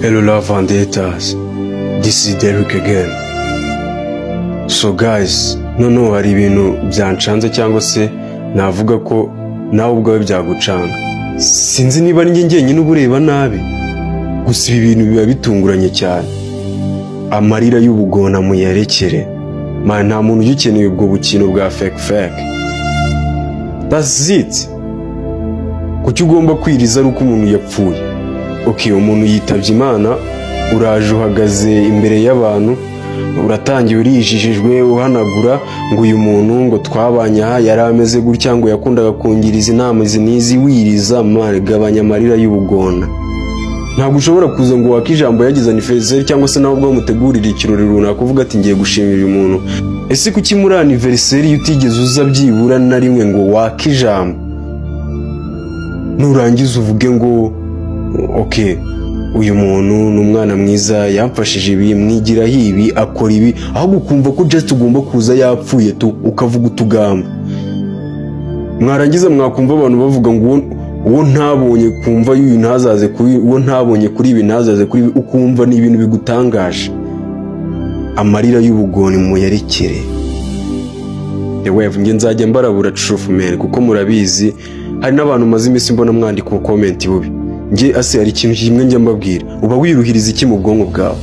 cellular vendettas. This is Derek again. So guys, noneho hari ibintu byancanze cyangwa se navuga ko nawe ubwawe byagucanga. Sinzi niba ari njye njyenyine uba ureba nabi. Gusa ibi bintu biba bitunguranye cyane. Amarira y'ubugona muyerekere. Man, nta muntu ugikeneye ubwo bukino bwa fake fake. That's it. Kuki ugomba kwiriza ari uko umuntu yapfuye? oke umuntu yitabye imana uraje uhagaze imbere y'abantu uratangiye urijijijwe uhanagura ngo uyu muntu ngo twabanye aha yari ameze gutya ngo yakundaga kungiriza inama izi n'izi wiriza gabanya amarira y'ubugona ntabwo ushobora kuza ngo wake ijambo yagize anifezeri cyangwa se nawe ubwo mutegurira ikirori runaka uvuga ati ngiye gushimira uyu muntu ese kuki muri aniveriseri iyo utigeze uza byibura na rimwe ngo wake ijambo nurangiza uvuge ngo oke uyu muntu ni umwana mwiza yamfashije ibi mwigiraho ibi akora ibi ahubwo ukumva ko jesite ugomba kuza yapfuye tu ukavuga utugambo mwarangiza mwakumva abantu bavuga ngo uwo ntabonye kumva y'uyu ntazaze kuri uwo ntabonye kuri ibi ntazaze kuri ibi ukumva ni ibintu bigutangaje amarira y'ubugoni muyerekere yewe njye nzajya mbarabura curufumeri kuko murabizi hari n'abantu maze iminsi mbona mwandika ubukomenti bubi njye ase hari ikintu kimwe njya mbabwira uba wiruhiriza iki mu bwonko bwawe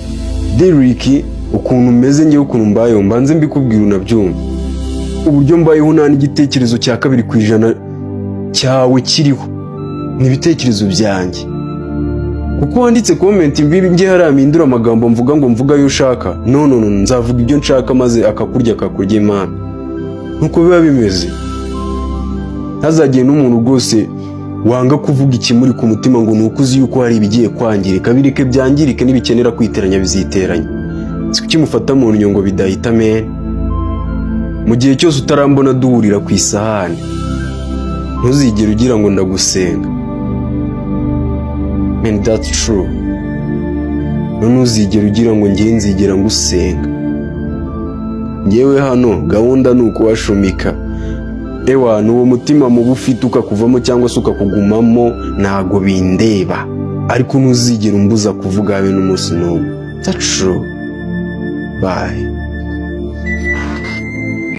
deriki ukuntu umeze ngewe ukuntu mbayeho mbanze mbikubwira unabyumva uburyo mbayeho nta n'igitekerezo cya kabiri ku ijana cyawe kiriho ni ibitekerezo byanjye kuko wanditse komenti mbibi nge hariya mpindura amagambo mvuga ngo mvuga ayo ushaka none nzavuga ibyo nshaka maze akakurya akakurya imana nkuko biba bimeze ntazagire n'umuntu rwose wanga kuvuga ikimuri ku mutima ngo ni uko uzi yuko hari ibigiye kwangirika bireke byangirike n'ibikenera kwiteranya biziteranya si kuki mufata mu nyungu ngo bidahita mene mu gihe cyose utarambona duhurira ku isahani ntuzigere ugira ngo ndagusenga meni dati turu ntuzigere ugira ngo ngewe nzigera ngusenga ngewe hano gahunda ni ukuwashumika ewa ni uwo mutima mubi ufite ukakuvamo cyangwa se ukakugumamo ntago bindeba ariko ntuzigere umbuza kuvuga habe n'umunsi n'umwe tacu bayi